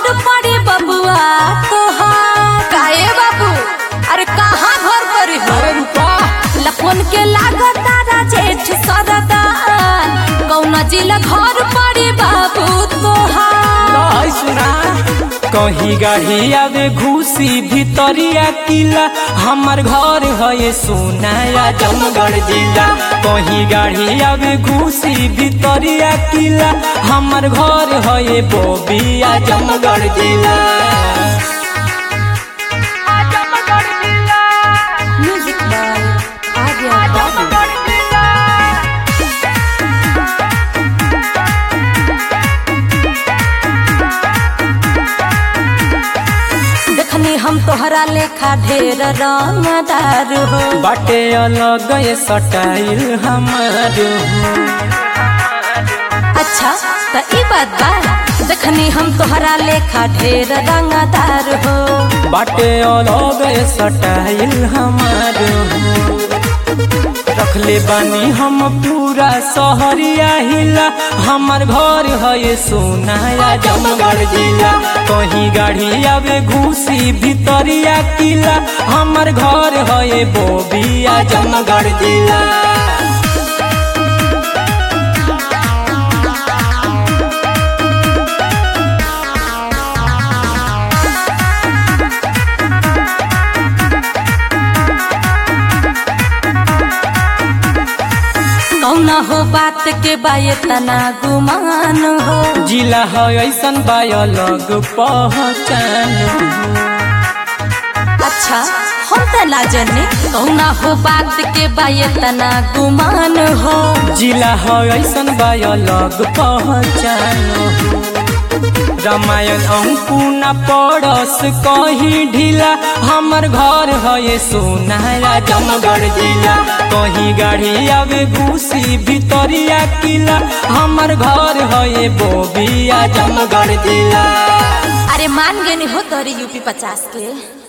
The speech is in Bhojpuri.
घर पड़ी बबुआ तोहार काहे बाबू अरे कहाँ घर पड़ी हो अरे रुपा लफोन के लागत तारा जेठ सरदार कौना जिला घर पड़ी बाबू तोहार लहै सुना कहीं गाड़ी आवे घुसी भितरिया किला हमर घर है सोनाया जमगढ़ जिला कहीं गाड़ी आवे घुसी भितरिया किला हमर घर है बोबिया जमगढ़ जिला म्यूजिक बाय आर्या बाबू देखनी हम तोहरा लेखा ढेर रंगदार हो बाटे अलग ये स्टाइल हमार हो अच्छा त ई बात बा देखनी हम तोहरा लेखा ढेर रंगदार हो बाटे अलग स्टाइल हमार हो रखले बानी हम पूरा सहरिया हिला हमर घर है सोनाया जमगढ़ जिला कहीं गाड़ी आवे घुसी भितरिया किला हमर घर है बोबिया जमगढ़ जिला कौना हो बात के बाये तना गुमान हो जिला है ऐसन बा अलग पहचान अच्छा हम त ना जाने कौना हो बात के बाये तना गुमान हो जिला है ऐसन बा अलग पहचान हो। रामायण अंकुना पड़स कहीं ढीला हमर घर है सोनारा जमगढ़ जिला कहीं गाड़ी आवे घुसी भितरिया किला हमर घर है बोबिया जमगढ़ जिला अरे मान गए हो तोरी यूपी पचास के